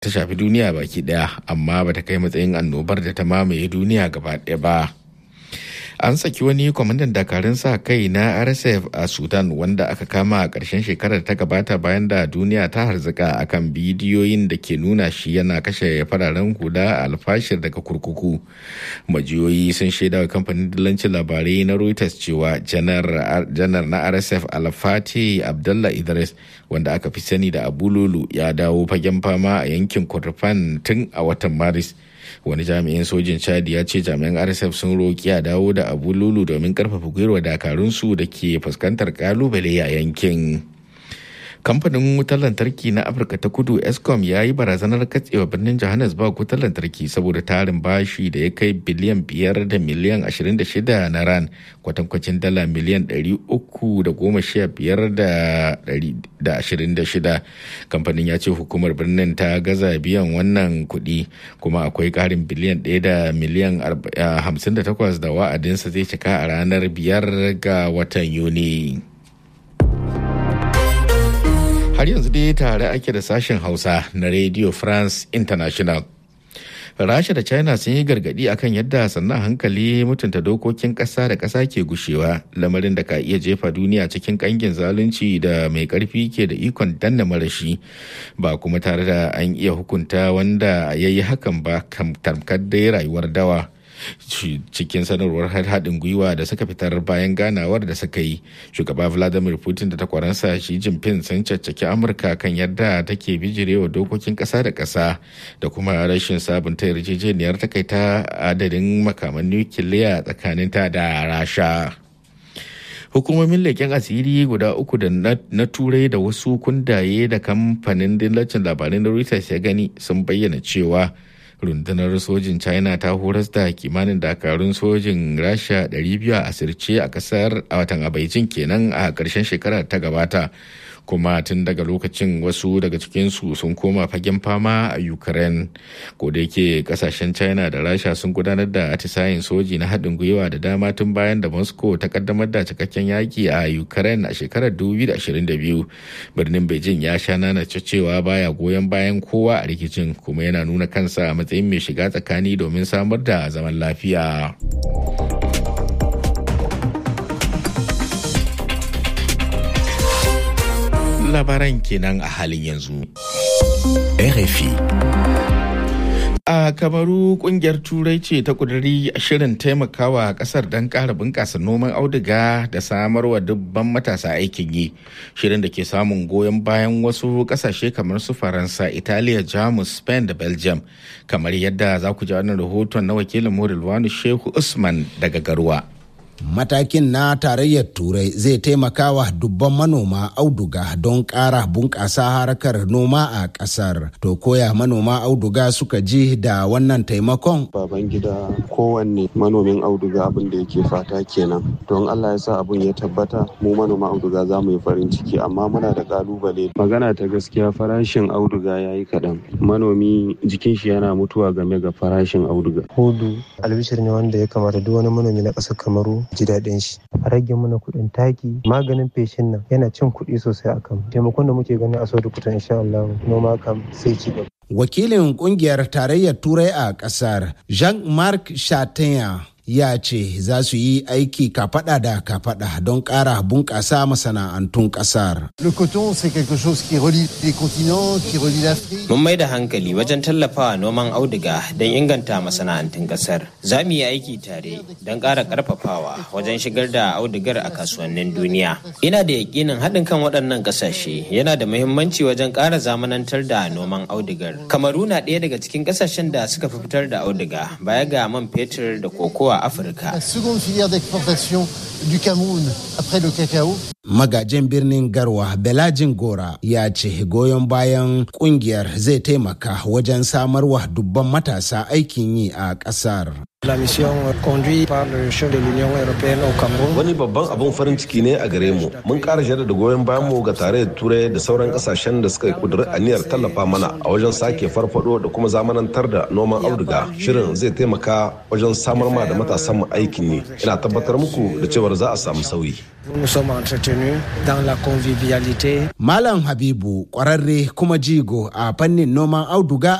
ta shafi duniya baki daya amma bata kai matsayin annobar da ta mamaye duniya gaba ɗaya ba an saki wani kwamandan dakarun sa kai na rsf a sudan wanda aka kama a ƙarshen shekarar ta gabata bayan da duniya ta harzuka akan bidiyoyin da ke nuna shi yana kashe fararen hula a alfashir daga kurkuku majiyoyi sun shaida wa kamfanin dillancin labarai na reuters cewa janar na rsf alfati abdullah idris wanda aka fi sani da abululu ya dawo fagen fama a yankin kurdifan tun a watan maris wani jami'in sojin chadi ya ce jami'an rsf sun roƙi a dawo da abu lulu domin karfafa gwiwa dakarunsu da ke fuskantar kalubale a yankin kamfanin wutar lantarki na afirka ta kudu escom ya yi barazanar katsewa birnin johannesburg wutar lantarki saboda tarin bashi da ya kai biliyan biyar da miliyan 26 na ran kwatankwacin dala miliyan 315 da 26 kamfanin ya ce hukumar birnin ta gaza biyan wannan kuɗi kuma akwai ƙarin biliyan 1 da miliyan 58 da wa'adinsa zai cika a ranar biyar ga watan yuni. har yanzu dai tare ake da sashen hausa na radio france international rasha da china sun yi gargadi akan yadda sannan hankali mutunta dokokin ƙasa da ƙasa ke gushewa lamarin da ka iya jefa duniya cikin ƙangin zalunci da mai ƙarfi ke da ikon danna marashi ba kuma tare da an iya hukunta wanda ya yi hakan ba tamkar dai rayuwar dawa cikin sanarwar haɗin gwiwa da suka fitar bayan ganawar da suka yi shugaba vladimir putin da takwaransa shi jinping sun caccaki amurka kan yadda take bijirewa dokokin ƙasa da ƙasa da kuma rashin sabunta yarjejeniyar takaita adadin makaman nukiliya tsakaninta da rasha hukumomin leƙen asiri guda uku da na turai da wasu kundaye da kamfanin dillacin labarin da reuters ya gani sun bayyana cewa rundunar sojin china ta horas da kimanin dakarun sojin rasha 200 a asirce a kasar a watan abaicin kenan a ƙarshen shekarar ta gabata kuma tun daga lokacin wasu daga cikinsu sun koma fagen fama a ukraine ko da yake kasashen china da rasha sun gudanar da atisayen soji na haɗin gwiwa da dama tun bayan da moscow ta kaddamar da cikakken yaki a ukraine a shekarar 2022 birnin beijing ya sha nana cewa baya goyon bayan kowa a rikicin kuma yana nuna kansa a matsayin mai shiga tsakani domin samar da zaman lafiya. labaran kenan a halin yanzu. RFI. A Kamaru kungiyar Turai ce ta kuduri shirin taimakawa kasar don ƙara bunƙasa noman auduga da samarwa dubban matasa aikin yi. Shirin da ke samun goyon bayan wasu ƙasashe kamar su Faransa, Italiya, Jamus, Spain da Belgium. Kamar yadda za ku ji wannan rahoton na wakilin Morilwanu Shehu Usman daga Garwa. matakin na tarayyar turai zai taimaka wa dubban manoma auduga don ƙara bunƙasa harkar noma a ƙasar to koya manoma auduga suka ji da wannan taimakon baban gida kowanne manomin auduga abin da yake fata kenan don allah ya sa abin ya tabbata mu manoma auduga za mu yi farin ciki amma muna da ƙalubale magana ta gaskiya farashin auduga ya yi kaɗan manomi jikin shi yana mutuwa game ga farashin auduga hudu albishir ne wanda ya kamata duk wani manomi na ƙasar kamaru ji daɗin shi a rage mana kuɗin taki maganin feshin nan yana cin kuɗi sosai a kan taimakon da muke gani a sau kutan insha Allah noma kam sai ci gaba. Wakilin kungiyar tarayyar Turai a ƙasar Jean-Marc Chatanya ya ce za su yi aiki kafada da kafada don ƙara bunƙasa masana'antun ƙasar. Mun mai da hankali wajen tallafawa noman auduga don inganta masana'antun ƙasar. Za mu yi aiki tare don ƙara ƙarfafawa wajen shigar da audugar a kasuwannin duniya. Ina da yakinin haɗin kan waɗannan ƙasashe yana da muhimmanci wajen ƙara zamanantar da noman audugar. Kamaru na ɗaya daga cikin ƙasashen da suka fi fitar da auduga baya ga man fetur da kokowa Afirka. Magajin birnin Garwa Belajin Gora ya ce goyon bayan kungiyar zai taimaka wajen samarwa dubban matasa aikin yi a ƙasar. La mission conduite par le chef de l'Union européenne au Cameroun. Wani babban abun farin ciki ne a gare mu. Mun ƙara jaddada goyon bayan mu ga tarayyar Turai da sauran ƙasashen da suka yi ƙudurin aniyar tallafa mana a wajen sake farfado da kuma zamanantar da noman auduga. Shirin zai taimaka wajen samar ma da matasan mu aikin ne. Ina tabbatar muku da cewar za a samu sauyi. Nous sommes entretenus dans la convivialité. Malam Habibu ƙwararre kuma jigo a fannin noman auduga